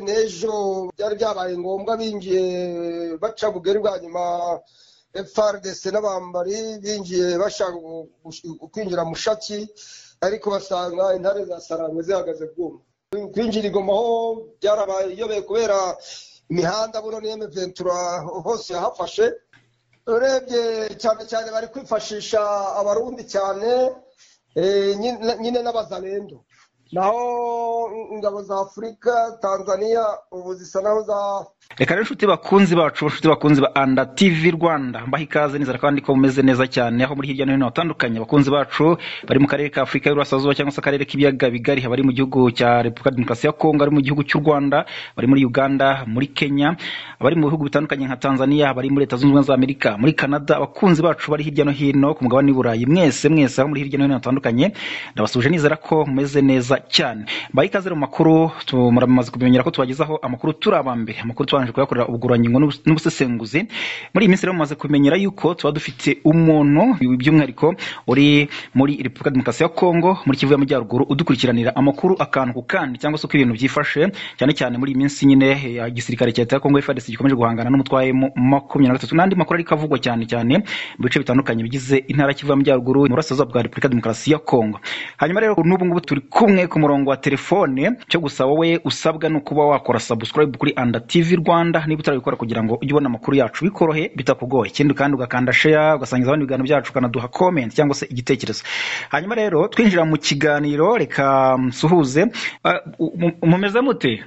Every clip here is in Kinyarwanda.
n'ejo byari byabaye ngombwa binjiye baca bugari bwa nyuma FRDC n'abambari binjiye bashaka kwinjira mushaki ariko basanga intare za sarangwe zihagaze bwuma kwinjira igomaho byarabaye iyobeye kubera imihanda buno ni ventura hose yahafashe urebye cyane cyane bari kwifashisha abarundi cyane eh, nyine- nyine n'abazalendo naho ingabo za afurika tanzania ubu zisa naho za reka rero inshuti bakunzi bacu inshuti bakunzi ba anda tv rwanda mbaha ikaze nizera kandi ko mumeze neza cyane aho muri hirya no hino hatandukanye abakunzi bacu bari mu karere ka afurika y'uburasirazuba cyangwa se akarere k'ibiyaga bigari bari mu gihugu cya repubulika demokarasi ya kongo bari mu gihugu cy'u rwanda bari muri uganda muri kenya abari mu bihugu bitandukanye nka tanzania abari muri leta zunze ubumwe za amerika muri canada abakunzi bacu bari hirya no hino ku mugabane w'i burayi mwese mwese aho muri hirya no hino hatandukanye ndabasuje nizera ko mumeze neza cyane mbaha ikaze rero mu makuru tu- muramaze kubimenyera ko tubagezaho amakuru turi aba mbere amakuru tubanje kuyakorera ubugurangingo n'ubus- n'ubusesenguzi muri iyi minsi rero mumaze kumenyera yuko tuba dufite umuntu by'umwihariko uri muri repubulika demokarasi ya kongo muri kivu y'amajyaruguru udukurikiranira amakuru akantu ku kandi cyangwa se uko ibintu byifashe cyane cyane muri iyi minsi nyine ya gisirikare cya leta ya kongo frdc gikomeje guhangana n'umutwaye makumyabiri na gatatu n'andi makuru ariko avugwa cyane cyane mu bice bitandukanye bigize intara ya kivu y'amajyaruguru mu burasirazuba bwa repubulika demokarasi ya kongo hanyuma rero n'ubu ngubu turi kumwe ku murongo wa telefone cyo gusa wowe usabwa ni ukuba wakora subscribe kuri anda tv rwanda niba utarabikora kugira ngo ujye ubona amakuru yacu bikorohe bitakugoye ikindi kandi ugakanda share ugasangiza abandi ibiganiro byacu ukanaduha comment cyangwa se igitekerezo hanyuma rero twinjira mu kiganiro reka mm, suhuze Ah, u- mu- mumeze mute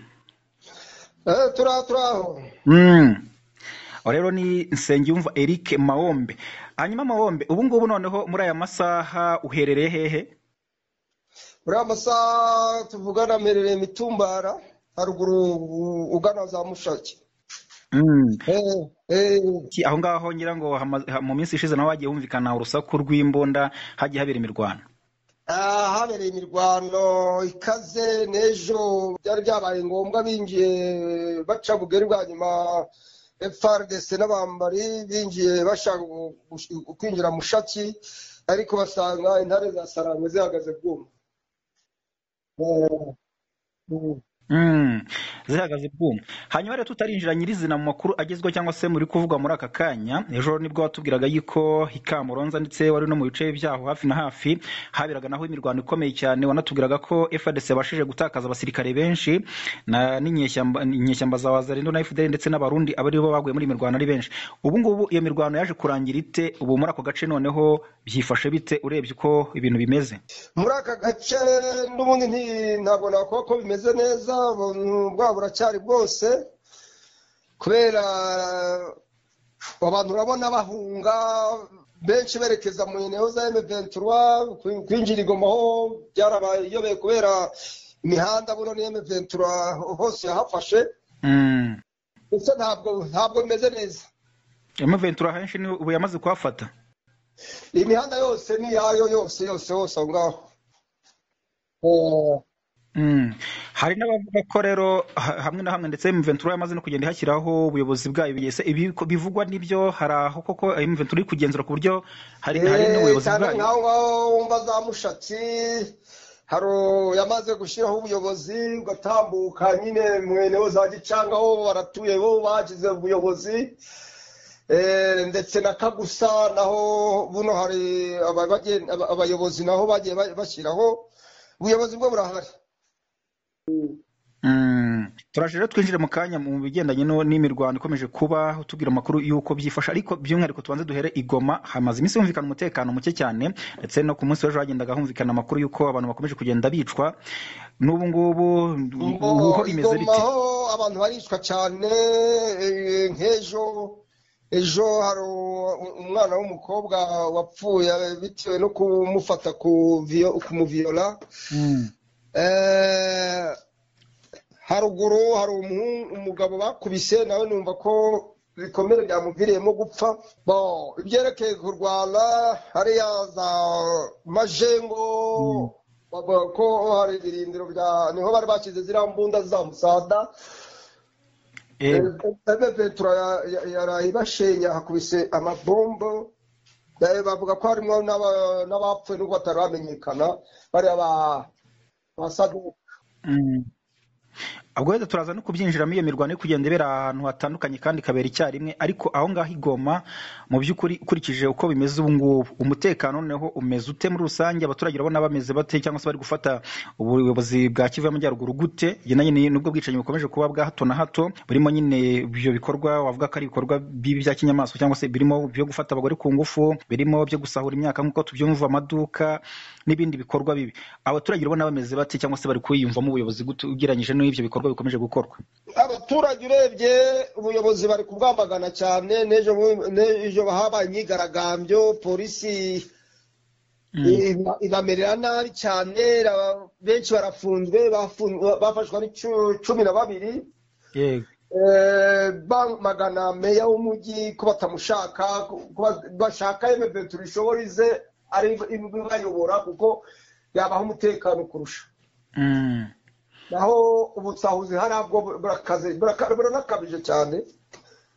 eh, turaho turaho Mm. Aho rero ni nsengiyumva eric mahombe hanyuma mahombe ubu ngubu noneho muri aya masaha uherereye hehe muri amasaha tuvugana mperereye mitumbara haruguru u- ugana za mushaki Mm. eh, eh, Ki- aho ngaho ngira ngo hama- ha- mu minsi ishize nawe hagiye humvikana urusaku rw'imbunda hagiye habera imirwano ah, habereye imirwano ikaze n'ejo byari byabaye ngombwa binjiye baca bugari bwa nyuma FRDC n'abambari binjiye bashaka gu- kwinjira mushaki ariko basanga intare za sarangwe zihagaze bwuma Eh, mm. Mm, zihagaze bwuma hanyuma rero tutarinjira nyirizina mu makuru agezweho cyangwa se muri kuvugwa muri aka kanya ejo nibwo watubwiraga yuko hikamuronza ndetse wari no mu bice byaho hafi na hafi haberaga naho imirwano ikomeye cyane wanatubwiraga ko FARDC yabashije gutakaza abasirikare benshi na n'inyeshyamba inyeshyamba za Wazalendo na FDL ndetse n'abarundi abari bo baguye muri iyi mirwano ari benshi ubu ngubu iyo mirwano yaje kurangira ite ubu muri ako gace noneho byifashe bite urebye uko ibintu bimeze muri aka gace n'ubundi nti- ntabwo nakuba ko bimeze neza ubu- bwa buracyari bwose kubera abantu urabona bahunga benshi berekeza mu neo za M23 kwi- kwinjira igomaho byarabayobeye kubera imihanda buno ni M23 hose yahafashe mm. gusa ntabwo ntabwo bimeze neza M23 henshi ni ubu yamaze kuhafata iyi mihanda yose ni iyayo yose yose yose aho ngaho Eh, Mm. hari n'abavuga ko rero ha- hamwe na hamwe ndetse M23 yamaze no kugenda ihashyiraho ubuyobozi bwayo bigeze ibi ko- bivugwa n'ibyo hari aho koko M23 iri kugenzura ku buryo hari hari Eh, n'ubuyobozi cyane bwayo nkaho ngaho wumva za mushatsi haro yamaze gushyiraho ubuyobozi ugatambuka nyine mwene wo za gicanga ho baratuye bo bagize ubuyobozi Eh, ndetse na kagusa naho buno hari aba- bagen- aba- abayobozi naho bagiye ba- bashyiraho ubuyobozi bwo burahari Mm. turaje rero twinjire mu kanya mu bigendanye no- n'imirwano ikomeje kuba utubwira amakuru y'uko byifasha ariko by'umwihariko tubanze duhere igoma hamaze iminsi humvikana umutekano muke cyane ndetse no ku munsi w'ejo hagendaga humvikana amakuru y'uko abantu bakomeje kugenda bicwa n'ubu ngubu ngo ubuho bimeze bite igomaho abantu baricwa cyane eh, nk'ejo ejo hari u- umwana w'umukobwa wapfuye bitewe no kumufata ku viyo- kumuviola Mm. Eh, haruguru hari umuhungu- umugabo bakubise nawe numva ko ibikomere byamuviriyemo gupfa Bon, ibyerekeye kurwana hariya za majengo bavuga ko hari ibirindiro bya niho bari bashyize ziriya mbunda za musada Eh, petura yaraye bashenya hakubise amabombo Eh, bavuga ko harimo n'aba- n'abapfuye n'ubwo batari bamenyekana bariya ba ba saduka Mm. ubwo wenda turaza no kubyinjiramo iyo mirwano yo kugenda ibera ahantu hatandukanye kandi ikabera icyarimwe ariko aho ngaho igoma mu by'ukuri ukurikije uko bimeze ubu ngubu umutekano noneho umeze ute muri rusange abaturage urabona bameze bate cyangwa se bari gufata ubuyobozi bwa kivu y'amajyaruguru gute igendanye ni- n'ubwo bwicanyi bukomeje kuba bwa hato na hato burimo nyine ibyo bikorwa wavuga ko ari ibikorwa bibi bya kinyamaswa cyangwa se birimo byo gufata abagore ku ngufu birimo byo gusahura imyaka nk'uko tubyumva amaduka n'ibindi bikorwa bibi abaturage urabona bameze bate cyangwa se bari kwiyumvamo ubuyobozi gute ugereranyije n'ibyo bikorwa bikomeje gukorwa abaturage urebye ubuyobozi bari kubwamagana cyane n'ejo bu- n'ejo habaye imyigaragambyo polisi iba- ibamerera nabi cyane ra- benshi barafunzwe bafu- bafashwe ari cu- cumi na babiri yego Eh, bamagana meya w'umujyi ko batamushaka ko ba- bashaka eme turishoborize ari ibayobora kuko yabaha umutekano kurusha Mm. naho ubutahuzi harabwo burakaze buraka- buranakabije cyane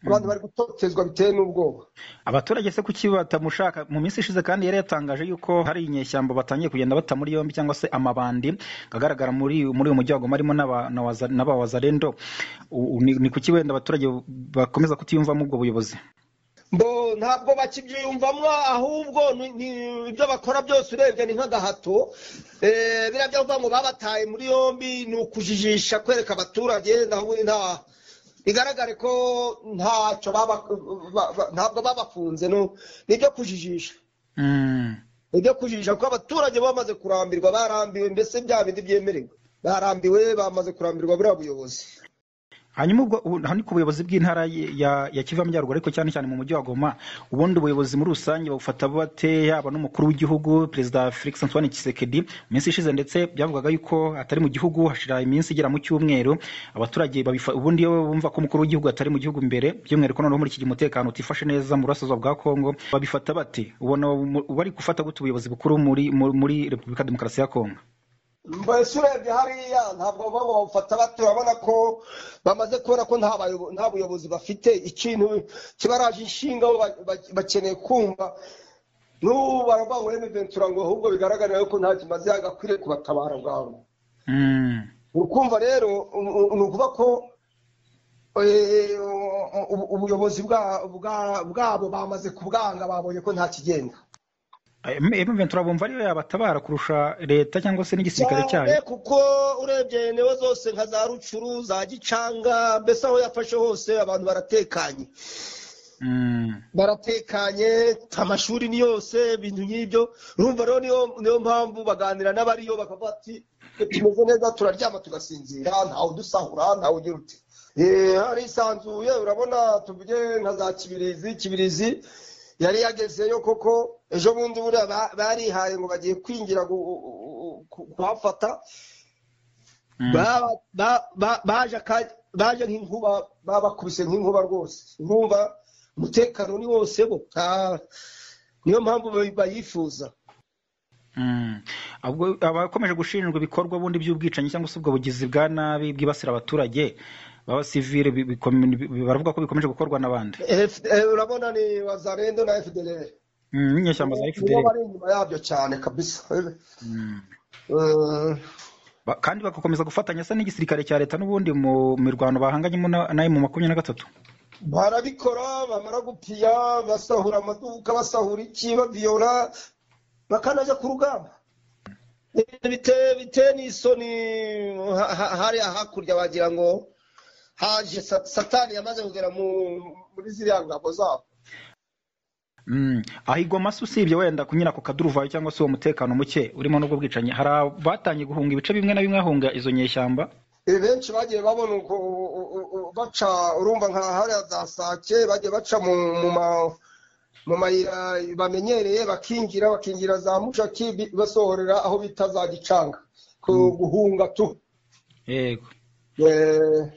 abantu bari gutotezwa biteye n'ubwoba abaturage se kuki batamushaka mu minsi ishize kandi yari yatangaje yuko hari inyeshyamba batangiye kugenda bata muri yombi cyangwa se amabandi agaragara muri muri uyu mujyi wa Goma harimo n'aba- na waza- n'abawazarendo U- u- ni ni kuki wenda abaturage bakomeza kutiyumvamo ubwo buyobozi mbo ntabwo bakibyiyumvamo ahubwo ni- ni- ibyo bakora byose urebye ni nk'agahato Eh, biriya byo kuvuga ngo babataye muri yombi ni ukujijisha kwereka abaturage naho nta bigaragare ko ntacyo baba- ba- ba- ntabwo babafunze no- ni ibyo kujijisha Mm. ibyo kujijisha kuko abaturage bamaze kurambirwa barambiwe mbese bya bindi byemerewe barambiwe bamaze kurambirwa buriya buyobozi hanyuma ubwo ubu- aha ni ku buyobozi bw'intara ya- ya ya kivu y'amajyaruguru ariko cyane cyane mu mujyi wa goma ubundi ubuyobozi muri rusange babufata bate yaba n'umukuru w'igihugu perezida felix antoine tshisekedi mu minsi ishize ndetse byavugaga yuko atari mu gihugu hashira iminsi igera mu cyumweru abaturage babifa ubundi iyo bumva ko umukuru w'igihugu atari mu gihugu mbere by'umwihariko noneho muri iki gihe umutekano utifashe neza mu burasirazuba bwa kongo babifata bate ubona mu- bari gufata gute ubuyobozi bukuru muri muri- muri repubulika ya demokarasi ya kongo mbese urebye hariya ntabwo baba bawufata bato urabona ko bamaze kubona ko nta bayobo- nta buyobozi bafite ikintu kibaraje inshinga bo ba- ba- bakeneye kumva n'ubu baravuga ngo reme ventura ngo ahubwo bigaragarira yuko nta kimaze yagakwiriye kubatabara bwabo Mm. urukumva rero u- u- ni ukuvuga ko eh, u- ubuyobozi bwa- bwa- bwabo bamaze kubwanga babonye ko nta kigenda ventura bumva ariyo yabatabara kurusha leta cyangwa se n'igisirikare cyane cyayo kuko urebye newe zose nka za rucuru za gicanga mbese aho yafashe hose abantu baratekanye Mm. baratekanye amashuri ni yose ibintu nk'ibyo urumva rero niyo niyo mpamvu baganira n'abariyo bakavuga ati "Twe tumeze neza turaryama tugasinzira ntawe udusahura ntawe ugira uti Eh, harisanzuye urabona tuvuge nka za kibirizi kibirizi yari yagezeyo koko ejo bundi buriya ba- barihaye ngo bagiye kwinjira gu- ku- kuhafata Mm. Ba- ba- ba- baje aka- baje nk'inkuba babakubise nk'inkuba rwose inkuba umutekano ni wose bo nta- niyo mpamvu bayi- bayifuza Mm. Ahubwo abakomeje gushinjwa ibikorwa bundi by'ubwicanyi cyangwa se ubwo bugizi bwa nabi bwibasira abaturage b'abasivile bi- bikomi- bi- baravuga ko bikomeje gukorwa n'abandi F- eh, urabona ni wazarendo na fdr Mm, n'inyeshyamba za nibo fdr bari inyuma yabyo cyane kabisa Mm. Eh, Ba- kandi bagakomeza gufatanya se n'igisirikare cya leta n'ubundi mu mirwano bahanganyemo na- nayo mu makumyabiri na gatatu barabikora bamara gupiya basahura amaduka basahura iki babiyora bakanajya ku rugamba biteye biteye n'isoni ha- ha- hariya hakurya wagira ngo haje sa- satani yamaze kugera mu- muri ziriya ngabo zabo Mm. aho igoma se usibye wenda kunyura ku kaduruvayo cyangwa se uwo mutekano muke urimo n'ubwo bwicanyi hari abatangiye guhunga ibice bimwe na bimwe ahunga izo nyeshyamba Eh, benshi bagiye babona uko u- u- u- baca urumva nka hariya za sake bagiye baca mu mu ma- mu mayira bamenyereye bakinjira bakinjira za mushaki bi- basohorera aho bita za gicanga ku guhunga tu yego Eh,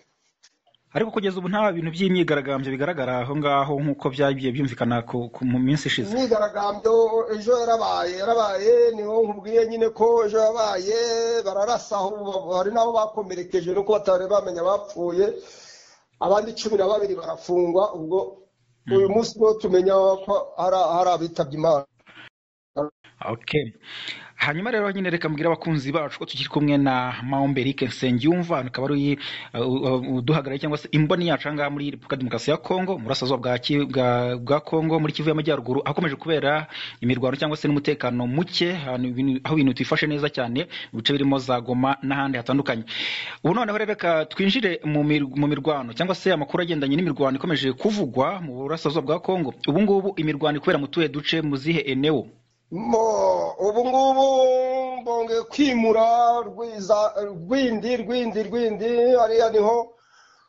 ariko kugeza ubu nta bintu by'imyigaragambyo bigaragara aho ngaho nk'uko byagiye byumvikana ku, ku, mu minsi ishize imyigaragambyo ejo yarabaye yarabaye niho nkubwiye nyine ko ejo yabaye bararasa aho ba- hari n'abo bakomerekeje nuko batari bamenya bapfuye abandi cumi na babiri barafungwa ubwo uyu munsi niwo tumenya ko hari hari abitabye imana okay. hanyuma rero nyine reka mbwira abakunzi bacu ko tukiri kumwe na maomberike nsengiyumva akaba ari uh, uh, uduhagarariye cyangwa se imboni yacu aha ngaha muri repubulika ya demokarasi ya kongo mu burasirazuba bwa Ki- bwa- bwa kongo muri kivu y'amajyaruguru ahakomeje kubera imirwano cyangwa se n'umutekano muke ahantu ibintu- aho ibintu tifashe neza cyane mu bice birimo za goma n'ahandi hatandukanye ubu noneho rero reka twinjire mu mir- mu mirwano cyangwa se amakuru agendanye n'imirwano ikomeje kuvugwa mu burasirazuba bwa kongo ubu ngubu imirwano ikorera mu tuhe duce mu zihe enewo Mo, ubu ngubu mbonge kwimura rwiza rwindi rwindi rwindi hariya niho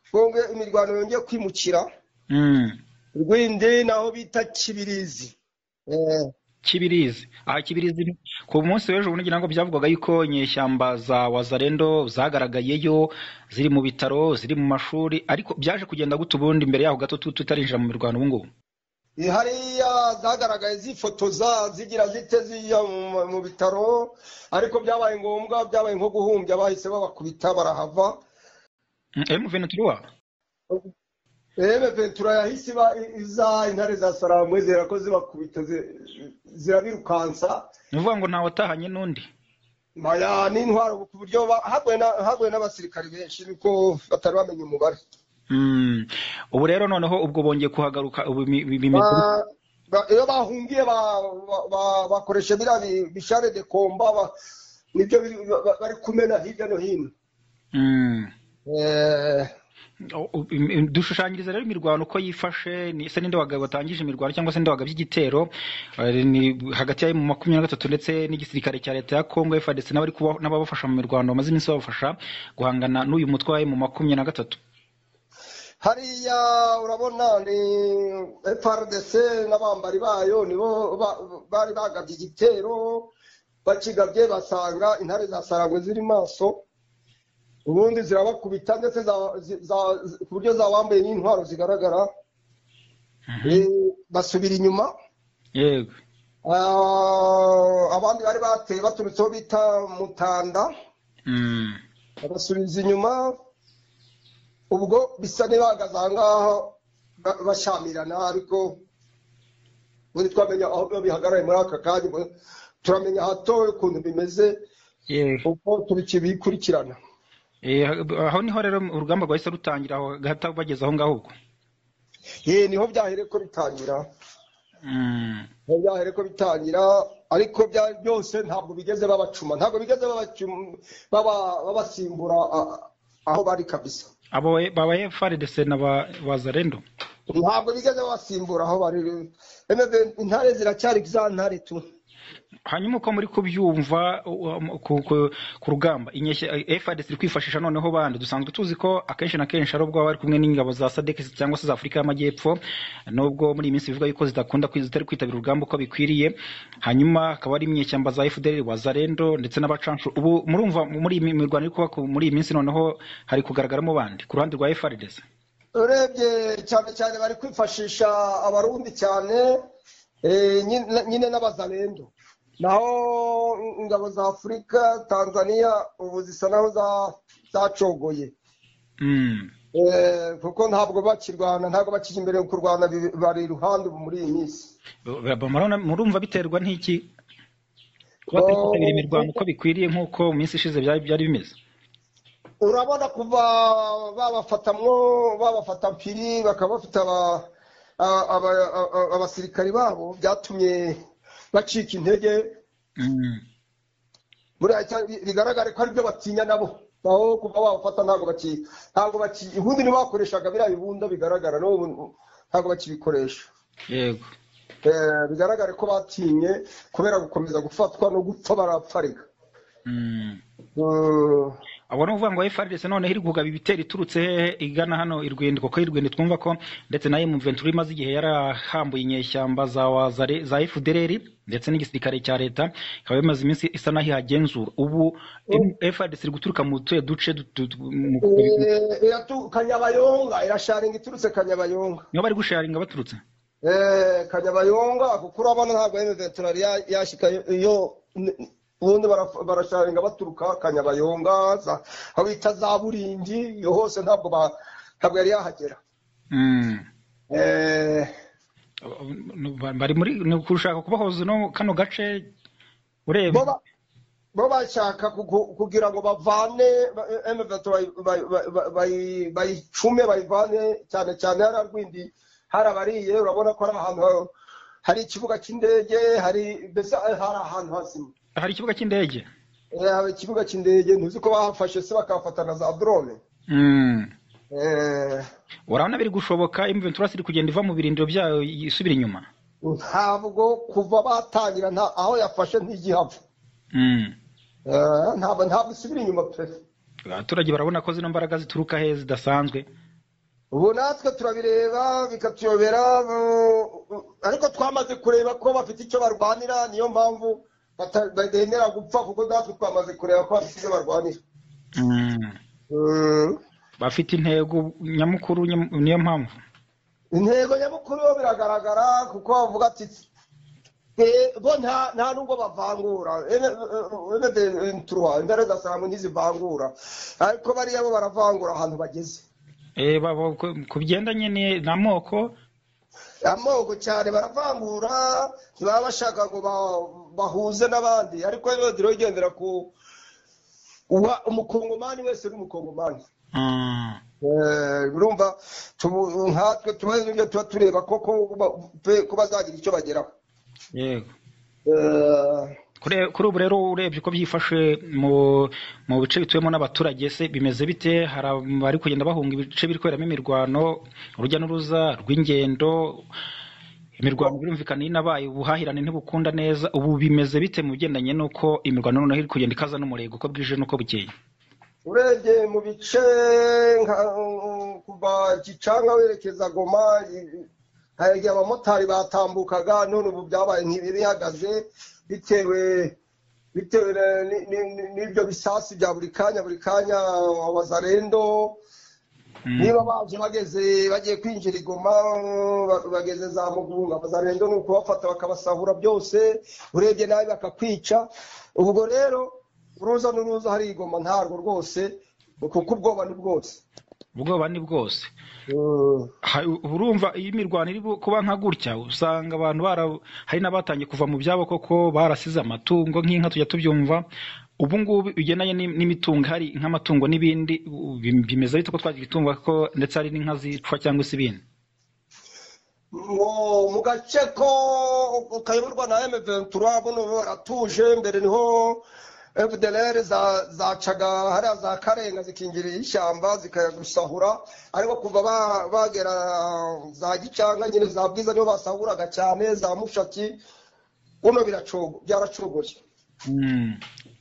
mbonge imirwano yongeye kwimukira Mm. rwindi naho bita kibirizi Eh, Kibirizi aha Kibirizi ni- ku munsi w'ejo bundi ngira ngo byavugwaga yuko inyeshyamba za Wazarendo zagaragayeyo ziri mu bitaro ziri mu mashuri ariko byaje kugenda gute ubundi mbere yaho gato tu- tutarinjira mu mirwano ubu ngubu hariya zagaragaye zifotoza zigira zite zijya mu- mu bitaro ariko byabaye ngombwa byabaye nko guhumbya bahise babakubita barahava Mm, M23 Ebe Ventura yahise iba iza intare za Salamwe zera ko zibakubita zi- zirabirukansa ni ukuvuga ngo ntawe watahanye n'undi maya n'intwaro ku buryo ba- haguye na- haguye n'abasirikari benshi niko batari bamenya umubare Mm. ubu rero noneho ubwo bongeye kuhagaruka ubu imi- imi- imikuru- Ba- ba- iyo bahungiye ba- ba- ba- bakoresha biriya bi- bishare de komba ba- nibyo biri- ba- ba- bari kumena hirya no hino Mm. Eh, O- o- im- im- dushushanyiriza rero imirwano uko yifashe ni- se ninde wagabo watangije imirwano cyangwa se ninde wagabye igitero Eh, ni hagati ya mu makumyabiri na gatatu ndetse n'igisirikare cya leta ya kongo fadese n'abari kuba- n'ababafasha mu mirwano bamaze iminsi babafasha guhangana n'uyu mutwe wa mu makumyabiri na gatatu hariya urabona ni FRDC n'abambari bayo nibo ba- bari bagabye igitero bakigabye basanga intare za sarangwe ziri maso ubundi zirabakubita ndetse za- zi- za- zi- ku buryo zabambaye n'intwaro zigaragara Eh, basubira inyuma yego Ah, abandi bari bateye baturutse aho bita mutanda Mm. babasubiza inyuma ubwo bisa n'ibahagaze aha ngaho ba- bashyamirana ariko ubundi twamenya aho biba bihagarariye muri aka kanya ubu turamenya hatowe ukuntu bimeze Yego. uko tubikurikirana Eh, aho niho rero urugamba rwahise rutangira aho gahita bageze aho ngaho ubwo yewe niho byahereye ko bitangira Mm. niho byahereye ko bitangira ariko bya- byose ntabwo bigeze babacuma ntabwo bigeze babacuma- baba- babasimbura a- aho bari kabisa abo baba fadese na ba Wazarendo. ntabwo bigeze basimbura aho bari Emebe, intare ziracyari za ntare tu hanyuma uko muri kubyumva u- u- ku ku- ku rugamba fadc iri kwifashisha noneho bande dusanzwe tuzi ko akenshi na kenshi ari ubwo baba bari kumwe n'ingabo za sadek cyangwa se za afurika y'amajyepfo nubwo muri iyi minsi bivuga yuko zidakunda kwi- zitari kwitabira urugamba uko bikwiriye hanyuma hakaba hari imyeshyamba za fdr wazarendo ndetse n'abacanshu ubu murumva muri iyi mi- mirwano iri kuba ku- muri iyi minsi noneho hari kugaragaramo bande ku ruhande rwa frdc urebye cyane cyane bari kwifashisha abarundi cyane eh, nyine- nyine n'abazalendo naho ingabo za afurika tanzania ubu zisa naho za- zacogoye Mm. Eh, kuko ntabwo bakirwana ntabwo bakijya imbere mu kurwana bi- bari iruhande ubu muri iyi minsi Ba- ba- murabona- murumva biterwa n'iki kuba batari kwitabira imirwano uko bikwiriye nk'uko mu minsi ishize byari byari bimeze urabona kuva babafatamwo babafata mpiri bakaba bafite aba- a- aba- a- a- abasirikari babo byatumye bacika intege Mm. muri icya- bigaragare ko aribyo batinya nabo naho kuva babafata ntabwo baki ntabwo baki ubundi nibo bakoreshaga biriya bibunda bigaragara n'ubu ntabwo bakibikoresha yego Eh, bigaragare ko batinye kubera gukomeza gufatwa no gupfa barapfarika Mm. Mm, abo ni ukuvuga ngo FRDC noneho iri kugaba ibitero iturutse hehe igana hano irwende kuko irwende twumva ko ndetse na M23 imaze igihe yarahambuye inyeshyamba za wazare za FDLR ndetse n'igisirikare cya leta ikaba imaze iminsi isa naho ihagenzura ubu M- FRDC iri guturuka mu tuye duce dutu- du- mu- eh, iratu- kanyabayonga irasharinga iturutse kanyabayonga niho bari gusharinga baturutse Eh, kanyabayonga kuko urabona ntabwo ari veterari yashyika iyo n- ubundi bara- barasharinga baturuka kanyabayonga za- aho bita za buringi iyo hose ntabwo ba- ntabwo yari yahagera Mm. Eh, bari muri ni ushaka kubahoza no kano gace ureba bo ba- bo bashaka kugu- kugira ngo bavane emuventi bayicume bayivane cyane cyane hari arwindi hari abariye urabona ko ari ahantu ha- hari ikibuga cy'indege hari mbese hari ahantu hazima hari ikibuga cy'indege Eh, hari ikibuga cy'indege ntuzi ko bahafashe se bakahafata na za drone Mm. Eh, urabona biri gushoboka imuventurasi iri kugenda iva mu birindiro byayo isubira inyuma ntabwo kuva batangira nta aho yafashe ntigihava Mm. Eh, ntabwo ntabwo isubira inyuma pe abaturage barabona ko zino mbaraga zituruka he zidasanzwe ubu natwe turabireba bikatuyobera mu- ariko twamaze kureba ko bafite icyo barwanira niyo mpamvu bata- bademera gupfa kuko natwe twamaze kureba ko bafite icyo barwanira Mm. Mm. bafite intego nyamukuru nyam- niyo mpamvu intego nyamukuru yo biragaragara kuko bavuga ati "Twe- bo nta nta nubwo bavangura imbere ugasanga ntizivangura ariko bariya bo baravangura ahantu bageze Eh, baba- ku- ku bigendanye ni- n'amoko amoko cyane baravangura ntibaba bashaka ngo ba- bahuze n'abandi ariko rero turigendera ku uwa- umukongomani wese uri umukongomani Mm. Eh, urumva tubu- nkatwe tuba ibyo tuba tureba koko ba- pe- ko bazagira icyo bageraho yego Eh, Kure- kuri ubu rero urebye uko byifashe mu mu bice bituyemo n'abaturage se bimeze bite hari abari kugenda bahunga ibice biri kuberamo imirwano urujya n'uruza rw'ingendo imirwano birumvikana inabaye ubuhahirane ntibukunda neza ubu bimeze bite mu bigendanye n'uko imirwano noneho iri kugenda ikaza n'umurego uko bwije n'uko bukeye urebye mu bice nka- kuva gicanga werekeza goma i- hari igihe abamotari batambukaga none ubu byabaye ntibihagaze bitewe bitewe na- ni- ni- ni- n'ibyo bisasu bya buri kanya buri kanya abazarendo Mm. niba baje bageze bagiye kwinjira i goma ba- bageze za mugunga abazarendo ni ukubafata bakabasahura byose urebye nabi bakakwica ubwo rero uruza n'uruza hari i goma ntarwo rwose kuko ubwoba ni bwose ubwoba ni bwose Mm. Ha- ubu urumva iyo imirwano iri bu- kuba nka gutya usanga abantu bara hari n'abatangiye kuva mu byabo koko barasize amatungo nk'inka tujya tubyumva ubu ngubu bigendanye n'im- n'imitungo hari nk'amatungo n'ibindi u- bim- bimeze bite ko twagira itungo ko ndetse hari n'inka zicwa cyangwa se ibindi ngo mu gace ko kayoborwa na M23 buno baratuje mbere niho FDLR za- zacaga hariya za Karenga zikinjirira ishyamba zikayagusahura ariko kuva ba- bagera za Gicanga nyine za Bwiza niho basahuraga cyane za Mushaki buno biracogo byaracogoye Mm.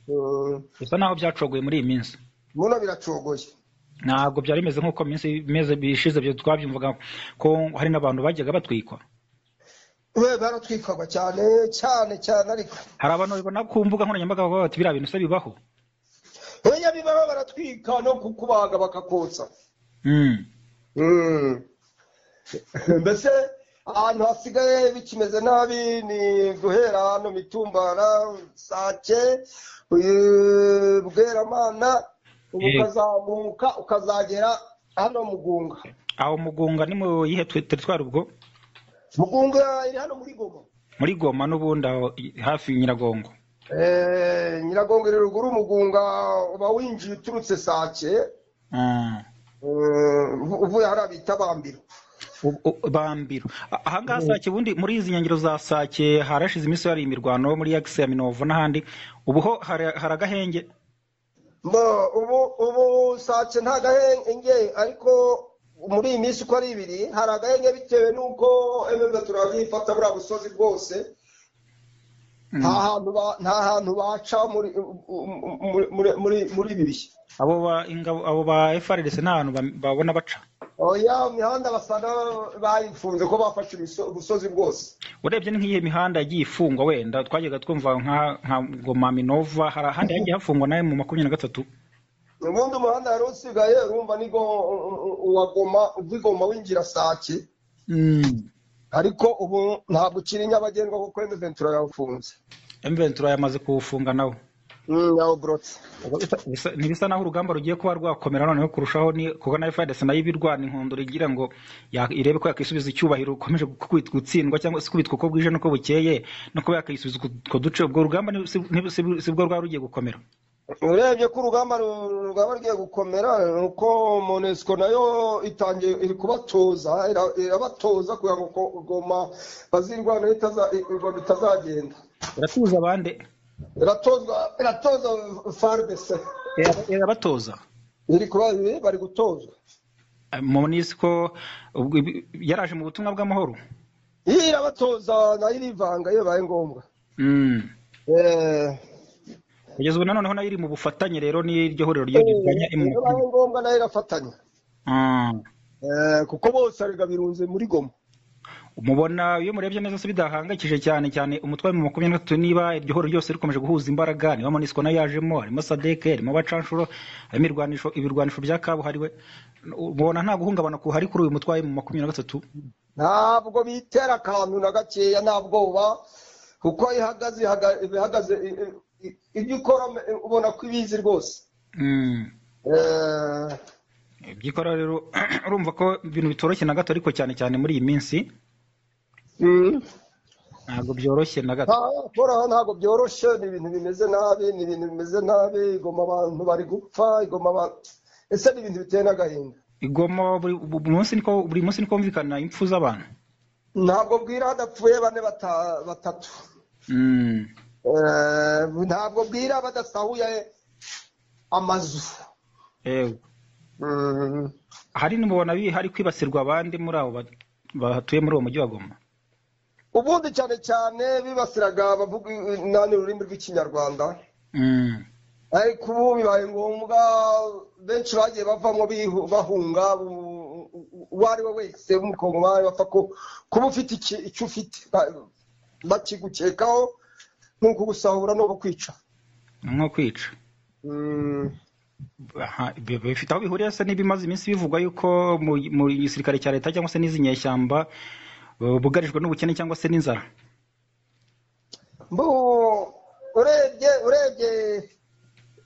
Mm, bisa naho byacogoye muri iyi minsi buno biracogoye ntabwo byari bimeze nk'uko minsi imeze bishize byo twabyumvaga ko hari n'abantu bajyaga batwikwa we baratwikwaga cyane cyane cyane ariko hari abantu babibona ku mbuga nkoranyambaga bavuga bati biriya bintu se bibaho oya bibaho baratwika no kukubaga bakakotsa Mm. Mm. mbese ahantu hasigaye bikimeze nabi ni guhera hano mitumbara sake uyu bweramana ubu Eh. ukazamuka ukazagera hano mugunga aho mugunga ni mu yihe teritwari ubwo mugunga iri hano muri goma muri goma n'ubundi aho i- hafi nyiragongo Eh, nyiragongo iri ruguru mugunga uba winjiye uturutse sake Mm. Mm, uvuye hariya bita bambiro U- u- bambiro A- ahangaha sake ubundi muri izi nyengero za sake harashize iminsi hari imirwano muri yagisi ya minovu n'ahandi ubu ho hari hari agahenge Mbo, ubu ubu sace nta gahenge ariko muri iyi minsi uko ari ibiri hari agahenge bitewe n'uko emebe turabifata buriya busozi bwose Mm. nta hantu ba- nta hantu baca muri muri- muri- muri- muri ibi bihe abo ba ingabo abo ba FRDC nta hantu bam- babona baca oya imihanda basa na- bayifunze ko bafashe ibiso- ubusozi bwose urebye ni nk'iyi mihanda yagiye ifungwa wenda twajyaga twumva nka nka goma minova hari ahandi hagiye hafungwa nawe mu makumyabiri na gatatu ubundi umuhanda wari usigaye urumva ni go- uwa goma uw'igoma winjira sake Mm. ariko ubu ntabwo ukiri nyabagendwa kuko emebe turayawufunze M23 yamaze kuwufunga nawe yawuburotse Bisa- bisa- ntibisa naho urugamba rugiye kuba rwakomera noneho kurushaho ni kuko na FARDC nayo ibirwana inkondo rigira ngo ya- irebe ko yakisubiza icyubahiro ukomeje gu- gutsindwa cyangwa se kubitwa uko bwije n'uko bukeye no kuba yakisubiza utwo duce ubwo rugamba ni- si ni- si- si bwo rwaba rugiye gukomera urebye ko urugamba ru- rwaba rugiye gukomera ni uko monesco nayo itangiye iri kubatoza ira- irabatoza kugira ngo ko- goma bazirwana itaza- ingoma itazagenda iratuza abande iratozwa iratoza fardc ira- irabatoza iri kuba bari gutozwa monisiko ubwo ibi- yaraje mu butumwa bw'amahoro iyi irabatoza nayo irivanga iyo bibaye ngombwa Mm. Eh, kugeza ubu nanoneho nayo iri mu bufatanye rero n'iryo huriro ryo rirwanya iyo bibaye ngombwa nayo irafatanya Mm. Eh, kuko bose arega birunze muri goma mubona iyo murebye neza se bidahangayikije cyane cyane umutwe wa makumyabiri na gatatu niba iryo horo ryose rikomeje guhuza imbaraga niba monisiko nayo yajemo harimo sadeke harimo abacanshuro harimo ibirwanisho ibirwanisho bya kabuhariwe mubona nta guhungabana kuhari kuri uyu mutwe wa makumyabiri na gatatu ntabwo bitera akantu na gakeya nta bwoba kuko ihagaze ihaga- ihagaze i- i- i- ibyo ukora ubona ko ibizi rwose Mm. Eh, ibyikora rero urumva ko ibintu bitoroshye na gato ariko cyane cyane muri iyi minsi mm. ntabwo byoroshye na gato Nta- koraho ntabwo byoroshye ni ibintu bimeze nabi ni ibintu bimeze nabi igoma abantu bari gupfa igoma abantu ese ni ibintu biteye n'agahinda igoma buri bu- munsi niko buri munsi niko humvikana impfu z'abantu ntabwo bwira hadapfuye bane bata- batatu Mm. Eh, ntabwo bwira badasahuye amazu Ewe. Mm. hari nimubona bi- hari kwibasirwa abandi muri abo ba- bahatuye muri uwo mujyi wa goma ubundi cyane cyane bibasiraga abavuga nani ururimi rw'ikinyarwanda Mm. ariko ubu bibaye ngombwa benshi bagiye bavamo bihu- bahunga u- u- u- uwo ari we wese w'umukongomani bapfa ku- kuba ufite iki- icyo ufite ba- bakigukekaho nk'uko gusahura no kwica nko kwica Mm. Aha, bi- bifite aho bihuriye se n'ibimaze iminsi bivugwa yuko mu mu gisirikare cya leta cyangwa se n'izi nyeshyamba bu- bugarijwe n'ubukene cyangwa se n'inzara Mbu- urebye urebye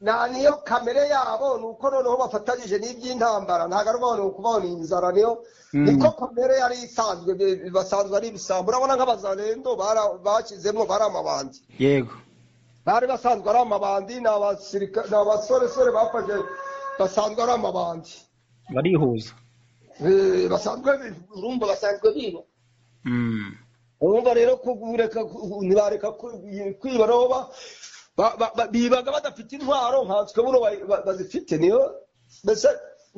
nta niyo kamere yabo ni uko noneho bafatanyije n'iby'intambara ntabwo ari ubona kubaho ni inzara niyo Mm. niko kamere yari isanzwe bi- bi- basanzwe ari ibisambo urabona nk'abazarendo bara- bashyizemo bari amabandi yego bari basanzwe ari amabandi ni abasirika- ni abasoresore bafashe basanzwe ari amabandi barihuza Eh, basanzwe bi- urumva basanzwe biba Mm. urumva rero kureka ku- ntibareka ku- kwiba nabo ba- ba- ba- ba- bibaga badafite intwaro nkanswe buno ba- ba- bazifite niyo mbese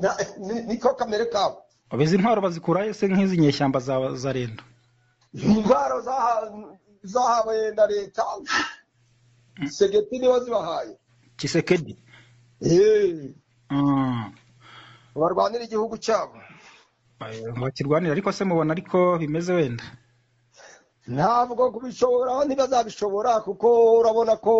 nta- ni- niko kamere kabo izi ntwaro bazikurayo se nk'izi nyeshyamba za za rendo intwaro zaha- zahawe na leta segeti nibo zibahaye kisekedi Eh, Mm. barwanira igihugu cyabo bakirwanira ariko se mubona ariko bimeze wenda ntabwo kubishobora ntibazabishobora kuko urabona ko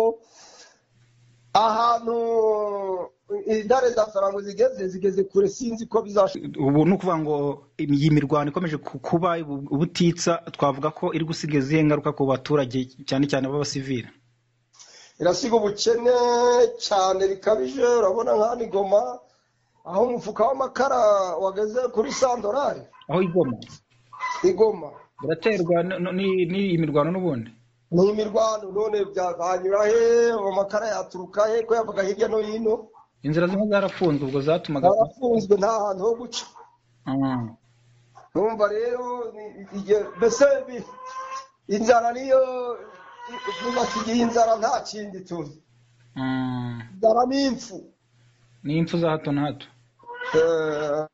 ahantu intare za farango zigeze zigeze kure sinzi ko bizashoboka ubu ni ukuvuga ngo iyi mirwano ikomeje ku- kuba ubu- ubutitsa twavuga ko iri gusiga izihe ngaruka ku baturage cyane cyane b'abasivili irasiga ubukene cyane bikabije urabona nka nigoma aho umufuka w'amakara wageze kuri sandorari aho igoma igoma biraterwa n- n- ni- n'iyi mirwano n'ubundi ni imirwano none byazanyura he amakara yaturuka he ko yavaga hirya no hino inzira zimwe zarafunzwe ubwo zatumaga barafunzwe nta hantu ho guca Mm. numva rero ni- igihe- mbese bi- inzara niyo basigiye inzara nta kindi tuntu Mm. inzara ni impfu ni impfu za hato na hato Eh,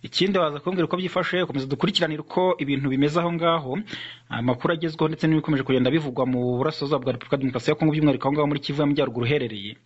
ikindi waza kumbwira uko byifashe komeza dukurikiranire uko ibintu bimeze aho ngaho amakuru agezweho ndetse n'ibikomeje kugenda bivugwa mu burasirazuba bwa repubulika ya demokarasi ya kongo by'umwihariko aho ngaho muri kivu y'amajyaruguru uherereye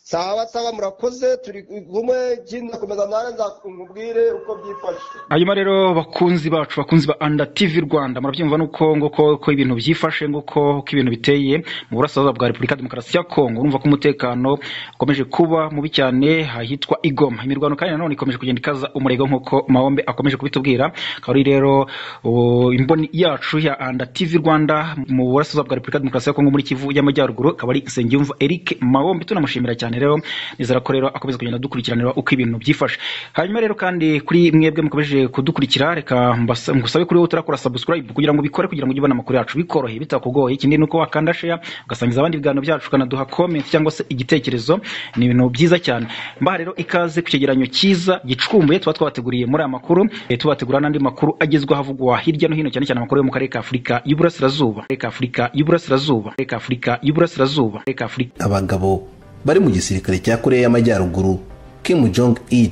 sawa sawa murakoze turi bumwe ikindi ndakomeza nawe nzakubwire uko byifashe hanyuma rero bakunzi bacu bakunzi ba anda tv rwanda murabyumva nuko nguko ko ibintu byifashe nguko ko ibintu biteye mu burasirazuba bwa repubulika ya demokarasi ya kongo urumva ko umutekano ukomeje kuba mubi cyane ahitwa igoma imirwano kandi nanone ikomeje kugenda ikaza umurego nk'uko mahombe akomeje kubitubwira akaba ari rero uh, imboni yacu ya anda tv rwanda mu burasirazuba bwa repubulika ya demokarasi ya kongo muri kivu y'amajyaruguru akaba ari nsengiyumva eric mahombe tunamushimira cyane rero nizera ko rero akomeza kugenda dukurikiranira uko ibintu byifashe hanyuma rero kandi kuri mwebwe mukomeje kudukurikira reka mbasa- ngusabe kuri wowe utarakora subscribe kugira ngo ubikore kugira ngo ujye ubona amakuru yacu bikoroheye bitakugoye ikindi ni uko wakanda share ugasangiza abandi ibiganiro byacu ukanaduha comment cyangwa se igitekerezo ni ibintu byiza cyane mbaha rero ikaze ku cyegeranyo cyiza gicumbuye tuba twabateguriye muri aya makuru eh, tubategura n'andi makuru agezweho avugwa hirya no hino cyane cyane amakuru yo mu karere ka afurika y'uburasirazuba reka afurika y'uburasirazuba reka afurika y'uburasirazuba reka afurika abagabo bari mu gisirikare cya koreya y'amajyaruguru kim jong il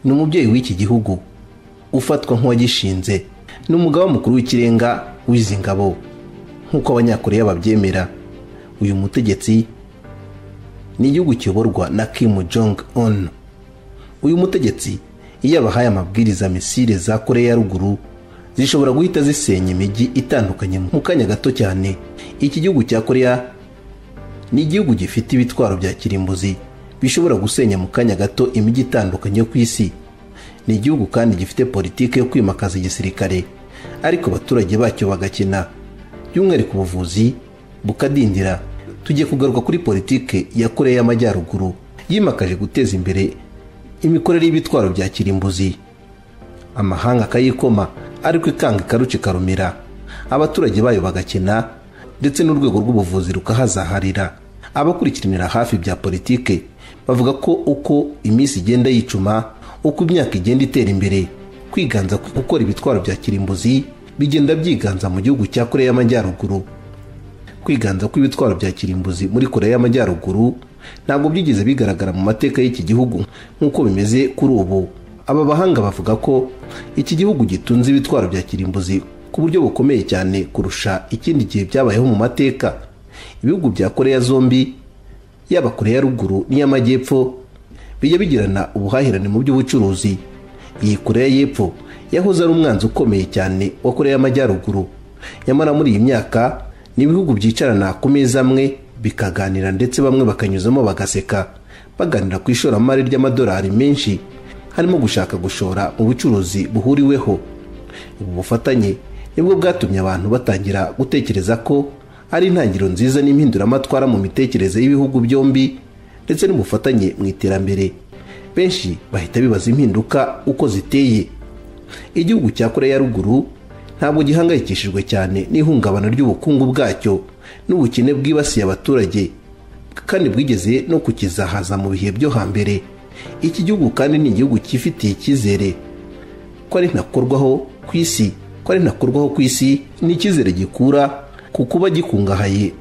ni umubyeyi w'iki gihugu ufatwa nk'uwagishinze ni umugaba mukuru w'ikirenga w'izi ngabo nk'uko abanyakoreya babyemera uyu mutegetsi ni igihugu kiyoborwa na kim jong un uyu mutegetsi iyo abahaye amabwiriza misile za koreya ya ruguru zishobora guhita zisenya imijyi itandukanye mu kanya gato cyane iki gihugu cya koreya ni igihugu gifite ibitwaro bya kirimbuzi bishobora gusenya mu kanya gato imijyi itandukanye yo ku isi ni igihugu kandi gifite politiki yo kwimakaza igisirikare ariko abaturage bacyo bagakina by'umwihariko ubuvuzi bukadindira tugiye kugaruka kuri politiki ya koreya y'amajyaruguru yimakaje guteza imbere imikorere y'ibitwaro bya kirimbuzi amahanga akayikoma ariko ikanga ikaruca ikarumira abaturage bayo bagakena ndetse n'urwego rw'ubuvuzi rukahazaharira abakurikiranira hafi bya politike bavuga ko uko iminsi igenda yicuma uko imyaka igenda itera imbere kwiganza ku gukora ibitwaro bya kirimbuzi bigenda byiganza mu gihugu cya koreya y'amajyaruguru kwiganza kw'ibitwaro bya kirimbuzi muri koreya y'amajyaruguru ntabwo byigeze bigaragara mu mateka y'iki gihugu nk'uko bimeze kuri ubu aba bahanga bavuga ko iki gihugu gitunze ibitwaro bya kirimbuzi ku buryo bukomeye cyane kurusha ikindi gihe byabayeho mu mateka ibihugu bya koreya zombi yaba koreya ya ruguru n'iy'amajyepfo bijya bigirana ubuhahirane mu by'ubucuruzi iyi koreya y'epfo yahoze ari umwanzi ukomeye cyane wa koreya y'amajyaruguru nyamara muri iyi myaka ni ibihugu byicarana ku meza amwe bikaganira ndetse bamwe bakanyuzamo bagaseka baganira ku ishoramari ry'amadolari menshi harimo gushaka gushora mu bucuruzi buhuriweho ubu bufatanye nibwo bwatumye abantu batangira gutekereza ko ari intangiriro nziza n'impinduramatwara mu mitekerereze y'ibihugu byombi ndetse n'ubufatanye mu iterambere benshi bahita bibaza impinduka uko ziteye igihugu cya koreya ya ruguru ntabwo gihangayikishijwe cyane n'ihungabana ry'ubukungu bwacyo n'ubukene bwibasiye abaturage kandi bwigeze no kukizahaza mu bihe byo hambere iki gihugu kandi ni igihugu cyifitiye icyizere ko ari ntakorwaho ku isi ko ari ntakorwaho ku isi ni icyizere gikura ku kuba gikungahaye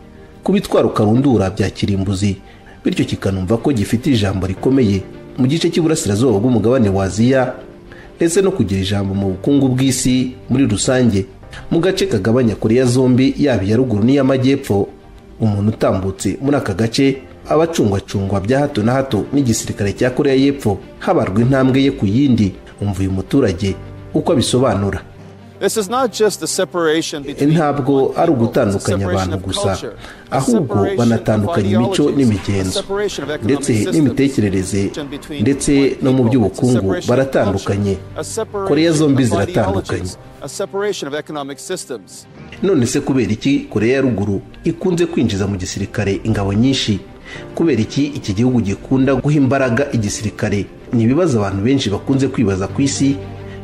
ku bitwaro karundura bya kirimbuzi bityo kikanumva ko gifite ijambo rikomeye mu gice cy'iburasirazuba bw'umugabane wa aziya ndetse no kugira ijambo mu bukungu bw'isi muri rusange mu gace kagabanya koreya zombi yaba iya ruguru n'iy'amajyepfo umuntu utambutse muri aka gace aba acungwacungwa bya hato na hato n'igisirikare cya koreya y'epfo habarwa intambwe ye ku yindi umva uyu muturage uko abisobanura This is not just the separation between ntabwo ari ugutandukanya abantu gusa ahubwo banatandukanya imico n'imigenzo ndetse n'imitekerereze ndetse no mu by'ubukungu baratandukanye koreya zombi ziratandukanye ziratandukanye none se kubera iki koreya ya ruguru ikunze kwinjiza mu gisirikare ingabo nyinshi kubera iki iki gihugu gikunda guha imbaraga igisirikare ni ibibazo abantu benshi bakunze kwibaza ku isi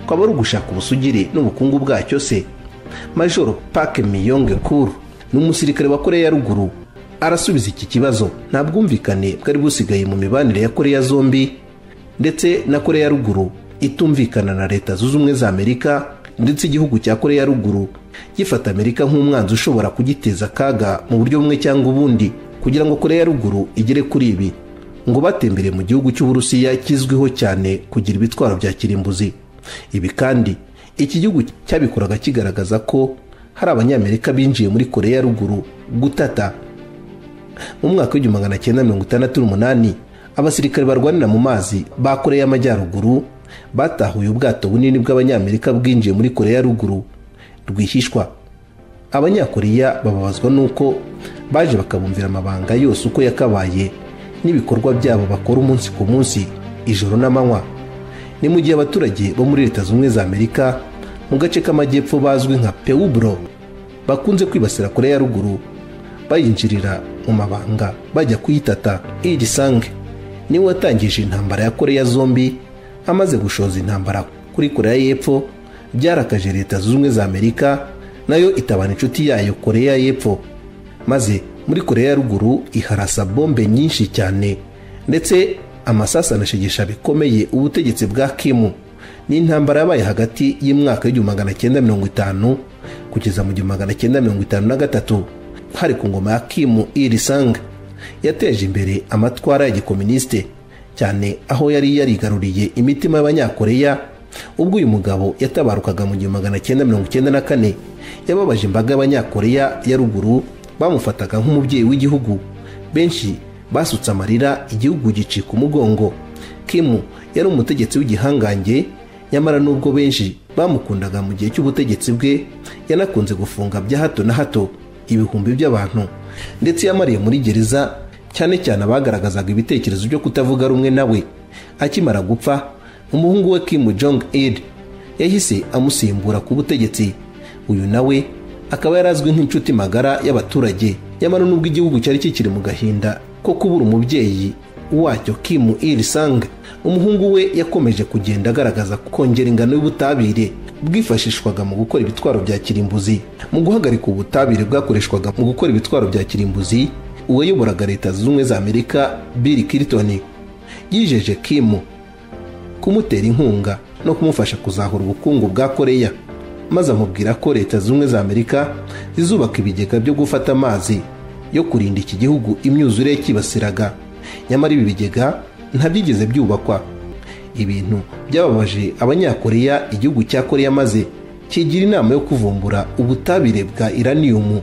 kwaba ari ugushaka ubusugire n'ubukungu bwacyo se majoro pake miyonge kuru ni umusirikare wa koreya ya ruguru arasubiza iki kibazo nta bwumvikane bwari busigaye mu mibanire ya koreya zombi ndetse na koreya ya ruguru itumvikana na leta zunze ubumwe za amerika ndetse igihugu cya koreya ya ruguru gifata amerika nk'umwanzi ushobora kugiteza akaga mu buryo bumwe cyangwa ubundi kugira ngo koreya ya ruguru igere kuri ibi ngo batembere mu gihugu cy'uburusiya kizwiho cyane kugira ibitwaro bya kirimbuzi ibi kandi iki gihugu cyabikoraga kigaragaza ko hari abanyamerika binjiye muri koreya ya ruguru gutata mu mwaka w'igihumbi magana cyenda mirongo itandatu n'umunani abasirikare barwanira mu mazi ba koreya y'amajyaruguru batahuye ubwato bunini bw'abanyamerika bwinjiye muri koreya ya ruguru rwihishwa abanyakoreya bababazwa n'uko baje bakabumvira amabanga yose uko yakabaye n'ibikorwa byabo bakora umunsi ku munsi ijoro n'amanywa ni mu gihe abaturage bo muri leta zunze ubumwe za amerika mu gace k'amajyepfo bazwi nka pewuburo bakunze kwibasira koreya ya ruguru bayinjirira mu mabanga bajya kuyitata irisange niwe watangije intambara ya koreya zombi amaze gushoza intambara kuri koreya y'epfo byarakaje leta zunze ubumwe za amerika nayo itabana inshuti yayo koreya y'epfo maze muri koreya ya ruguru iharasa bombe nyinshi cyane ndetse amasasu anashegesha bikomeye ubutegetsi bwa kimu ni intambara yabaye hagati y'imwaka y'igihumbi magana cyenda mirongo itanu kugeza mu gihumbi magana cyenda mirongo itanu na gatatu hari ku ngoma ya kimu irisanga yateje imbere amatwara ya gikominisite cyane aho yari yarigaruriye imitima y'abanyakoreya ubwo uyu mugabo yatabarukaga mu gihumbi magana cyenda mirongo icyenda na kane yababaje imbaga y'abanyakoreya ya ruguru bamufataga nk'umubyeyi w'igihugu benshi basutse amarira igihugu gicika umugongo kimu yari umutegetsi w'igihangange nyamara n'ubwo benshi bamukundaga mu gihe cy'ubutegetsi bwe yanakunze gufunga bya hato na hato ibihumbi by'abantu ndetse yamariye muri gereza cyane cyane abagaragazaga ibitekerezo byo kutavuga rumwe nawe akimara gupfa umuhungu we Kim Jong Il yahise amusimbura ku butegetsi uyu nawe akaba yari azwi nk'inshuti magara y'abaturage nyamara n'ubwo igihugu cyari kikiri mu gahinda ko kubura umubyeyi wacyo Kim Il Sung umuhungu we yakomeje kugenda agaragaza kongera ingano y'ubutabire bwifashishwaga mu gukora ibitwaro bya kirimbuzi mu guhagarika ubutabire bwakoreshwaga mu gukora ibitwaro bya kirimbuzi uwayoboraga leta zunze ubumwe za amerika bill clinton yijeje Kim kumutera inkunga no kumufasha kuzahura ubukungu bwa koreya maze amubwira ko leta zunze ubumwe za amerika zizubaka ibigega byo gufata amazi yo kurinda iki gihugu imyuzure yakibasiraga nyamara ibi bigega ntabyigeze byubakwa ibintu byababaje abanyakoreya igihugu cya koreya maze kigira inama yo kuvumbura ubutabire bwa iraniyumu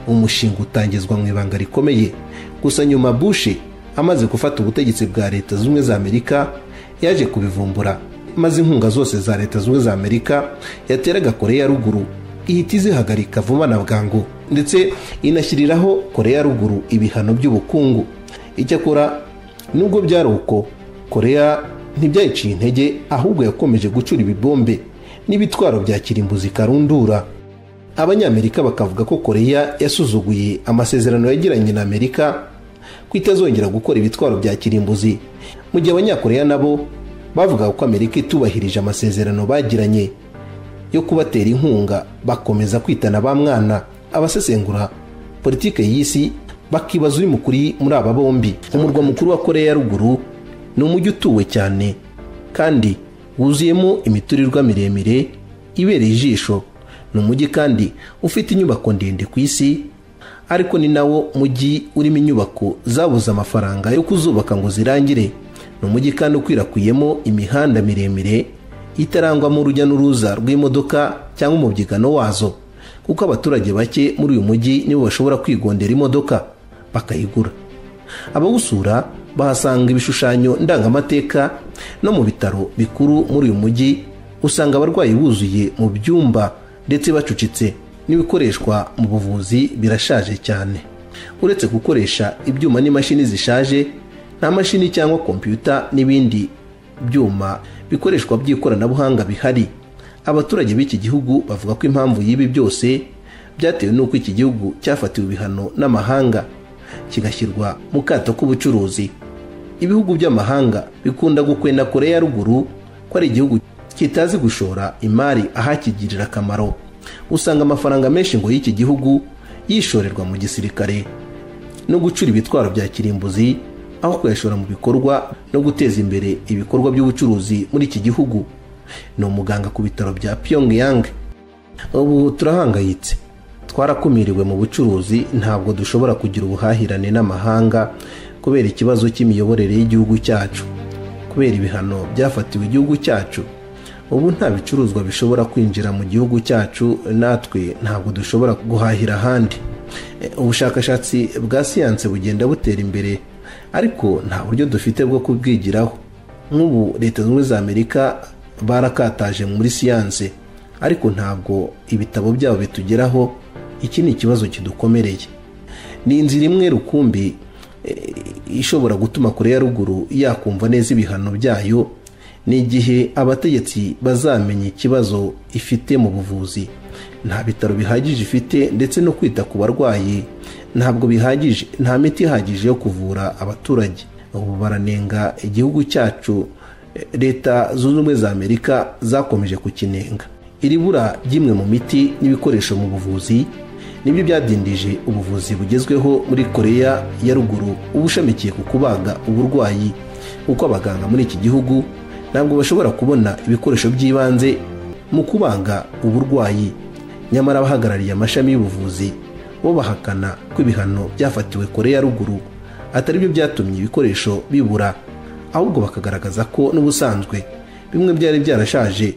umushinga utangizwa mu ibanga rikomeye gusa nyuma bushe amaze gufata ubutegetsi bwa leta zunze ubumwe za amerika yaje kubivumbura maze inkunga zose za leta zunze ubumwe za amerika yateraga koreya ya ruguru ihita izihagarika vuba na bwangu ndetse inashyiriraho koreya ya ruguru ibihano by'ubukungu icyakora nubwo byari uko koreya ntibyayiciye intege ahubwo yakomeje gucura ibibombe n'ibitwaro bya kirimbuzi karundura abanyamerika bakavuga ko koreya yasuzuguye amasezerano yagiranye na amerika ko itazongera gukora ibitwaro bya kirimbuzi mu gihe abanyakoreya nabo bavugaga ko amerika itubahirije amasezerano bagiranye yo kubatera inkunga bakomeza kwitana ba mwana abasesengura politiki y'isi bakibaza uri mukuri muri aba bombi umurwa mukuru wa koreya ya ruguru ni umujyi utuwe cyane kandi wuzuyemo imiturirwa miremire ibereye ijisho ni umujyi kandi ufite inyubako ndende ku isi ariko ni nawo mujyi urimo inyubako zabuze amafaranga yo kuzubaka ngo zirangire ni umujyi kandi ukwirakwiyemo imihanda miremire itarangwamo urujya n'uruza rw'imodoka cyangwa umubyigano wazo kuko abaturage bake muri uyu mujyi nibo bashobora kwigondera imodoka bakayigura abawusura bahasanga ibishushanyo ndangamateka no mu bitaro bikuru muri uyu mujyi usanga abarwayi buzuye mu byumba ndetse bacucitse n'ibikoreshwa mu buvuzi birashaje cyane uretse gukoresha ibyuma n'imashini zishaje nta mashini cyangwa kompiyuta n'ibindi byuma bikoreshwa by'ikoranabuhanga bihari abaturage b'iki gihugu bavuga ko impamvu y'ibi byose byatewe n'uko iki gihugu cyafatiwe ibihano n'amahanga kigashyirwa mu kato k'ubucuruzi ibihugu by'amahanga bikunda gukwena koreya ya ruguru ko ari igihugu kitazi gushora imari ahakigirira akamaro usanga amafaranga menshi ngo y'iki gihugu yishorerwa mu gisirikare no gucura ibitwaro bya kirimbuzi aho kuyashora mu bikorwa no guteza imbere ibikorwa by'ubucuruzi muri iki gihugu ni umuganga ku bitaro bya Pyongyang ubu turahangayitse twarakumiriwe mu bucuruzi ntabwo dushobora kugira ubuhahirane n'amahanga kubera ikibazo cy'imiyoborere y'igihugu cyacu kubera ibihano byafatiwe igihugu cyacu ubu nta bicuruzwa bishobora kwinjira mu gihugu cyacu natwe ntabwo dushobora guhahira ahandi ubushakashatsi bwa siyanse bugenda butera imbere ariko nta buryo dufite bwo kubwigiraho nk'ubu leta zunze ubumwe za amerika barakataje muri siyanse ariko ntabwo ibitabo byabo bitugeraho iki ni ikibazo kidukomereye ni inzira imwe rukumbi ishobora gutuma kure ya ruguru yakumva neza ibihano byayo ni igihe abategetsi bazamenya ikibazo ifite mu buvuzi nta bitaro bihagije ifite ndetse no kwita ku barwayi ntabwo bihagije nta miti ihagije yo kuvura abaturage ubu baranenga igihugu cyacu leta zunze ubumwe za amerika zakomeje kukinenga iri bura ry'imwe mu miti n'ibikoresho mu buvuzi nibyo byadindije ubuvuzi bugezweho muri koreya ya ruguru ubushamikiye ku kubaga uburwayi kuko abaganga muri iki gihugu ntabwo bashobora kubona ibikoresho by'ibanze mu kubaga uburwayi nyamara abahagarariye amashami y'ubuvuzi bo bahakana ko ibihano byafatiwe koreya ya ruguru atari byo byatumye ibikoresho bibura ahubwo bakagaragaza ko n'ubusanzwe bimwe byari byarashaje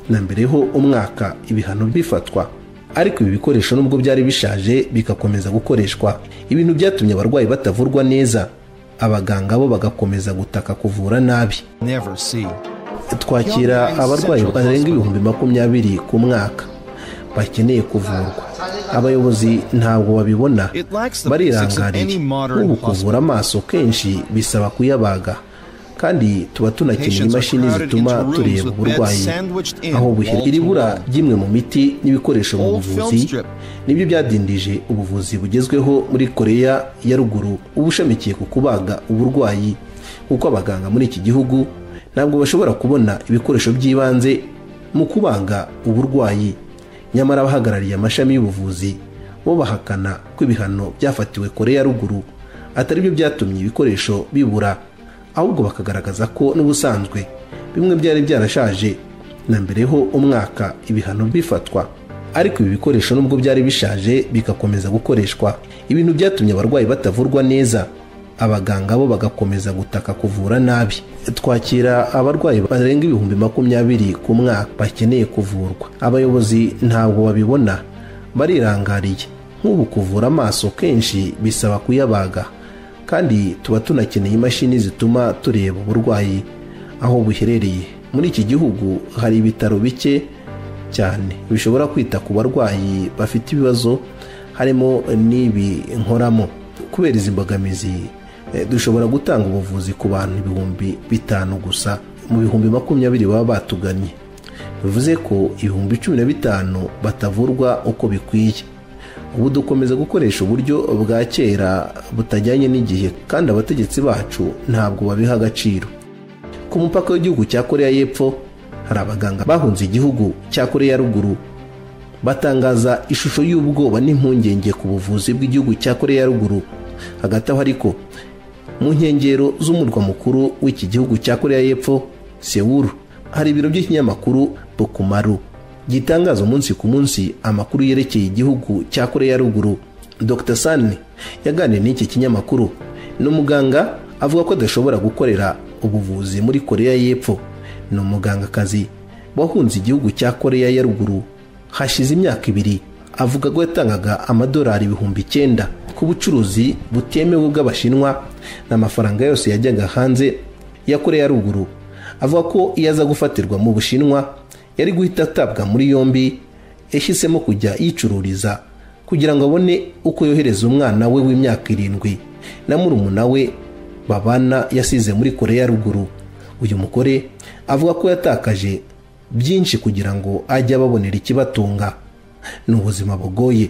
na mbere ho umwaka ibihano bifatwa ariko ibi bikoresho nubwo byari bishaje bigakomeza gukoreshwa ibintu byatumye abarwayi batavurwa neza abaganga bo bagakomeza gutaka kuvura nabi twakira abarwayi barenga ibihumbi makumyabiri ku mwaka bakeneye kuvurwa abayobozi ntabwo babibona barirangarira nk'ubu kuvura amaso kenshi bisaba kuyabaga kandi tuba tunakeneye imashini zituma tureba uburwayi aho buhera iri bura ry'imwe mu miti n'ibikoresho mu buvuzi nibyo byadindije ubuvuzi bugezweho muri koreya ya ruguru ubushamikiye ku kubaga uburwayi kuko abaganga muri iki gihugu ntabwo bashobora kubona ibikoresho by'ibanze mu kubaga uburwayi nyamara abahagarariye amashami y'ubuvuzi bo bahakana ko ibihano byafatiwe koreya ya ruguru atari byo byatumye ibikoresho bibura ahubwo bakagaragaza ko n'ubusanzwe bimwe byari byarashaje na mbere ho umwaka ibihano bifatwa ariko ibi bikoresho nubwo byari bishaje bigakomeza gukoreshwa ibintu byatumye abarwayi batavurwa neza abaganga bo bagakomeza gutaka kuvura nabi twakira abarwayi barenga ibihumbi makumyabiri ku mwaka bakeneye kuvurwa abayobozi ntabwo babibona barirangariye nk'ubu kuvura amaso kenshi bisaba kuyabaga kandi tuba tunakeneye imashini zituma tureba uburwayi aho buherereye muri iki gihugu hari ibitaro bike cyane bishobora kwita ku barwayi bafite ibibazo harimo n'ibi nkoramo kubera izi mbogamizi dushobora gutanga ubuvuzi ku bantu ibihumbi bitanu gusa mu bihumbi makumyabiri baba batuganye bivuze ko ibihumbi cumi na bitanu batavurwa uko bikwiye ubu dukomeza gukoresha uburyo bwa kera butajyanye n'igihe kandi abategetsi bacu ntabwo babiha agaciro ku mupaka w'igihugu cya koreya y'epfo hari abaganga bahunze igihugu cya koreya ruguru batangaza ishusho y'ubwoba n'impungenge ku buvuzi bw'igihugu cya koreya ruguru hagati aho ariko mu nkengero z'umurwa mukuru w'iki gihugu cya koreya y'epfo sewuru hari ibiro by'ikinyamakuru bokumaru gitangaza umunsi ku munsi amakuru yerekeye igihugu cya koreya ya ruguru dr sani yaganiriye n'iki kinyamakuru ni umuganga avuga ko adashobora gukorera ubuvuzi muri koreya y'epfo ni umugangakazi wahunze igihugu cya koreya ya ruguru hashize imyaka ibiri avuga ko yatangaga amadolari ibihumbi icyenda ku bucuruzi butemewe bw'abashinwa n'amafaranga yose yajyaga hanze ya koreya ya ruguru avuga ko iyo aza gufatirwa mu bushinwa yari guhita atabwa muri yombi yashyizemo kujya yicururiza kugira ngo abone uko yohereza umwana we w'imyaka irindwi na murumuna we babana yasize muri koreya ruguru uyu mugore avuga ko yatakaje byinshi kugira ngo ajye ababonera ikibatunga ni ubuzima bugoye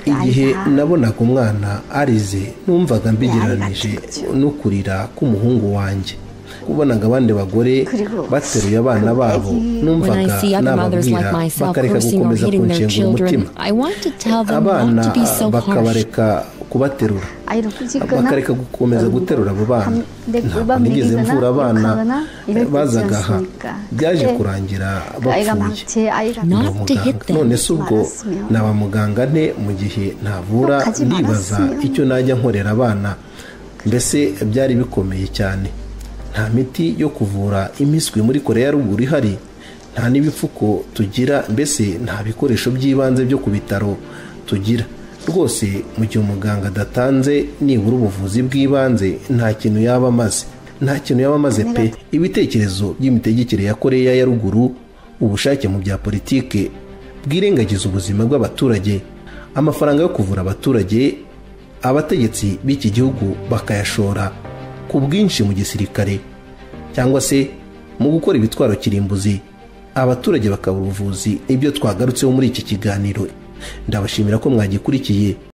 igihe nabonaga umwana arize numvaga mbigereranije no kurira k'umuhungu wanjye ubonaga abandi bagore bateruye abana babo numvaga nababwira bakareka gukomeza kunshengura umutima abana bakabareka kubaterura bakareka gukomeza guterura abo bana ntabwo nigeze mvura abana bazaga aha byaje kurangira bapfuye none se ubwo naba muganga nte mu gihe ntavura ndibaza icyo najya nkorera abana mbese byari bikomeye cyane nta miti yo kuvura impiswi muri koreya ruguru ihari nta n'ibipfuko tugira mbese nta bikoresho by'ibanze byo ku bitaro tugira rwose mu gihe umuganga adatanze nibura ubuvuzi bw'ibanze nta kintu yaba amaze nta kintu yaba amaze pe ibitekerezo by'imitegekere ya koreya ya ruguru ubushake mu bya politike bwirengagiza ubuzima bw'abaturage amafaranga yo kuvura abaturage abategetsi b'iki gihugu bakayashora ku bwinshi mu gisirikare cyangwa se mu gukora ibitwaro kirimbuzi abaturage bakabura ubuvuzi ibyo twagarutseho muri iki kiganiro ndabashimira ko mwagikurikiye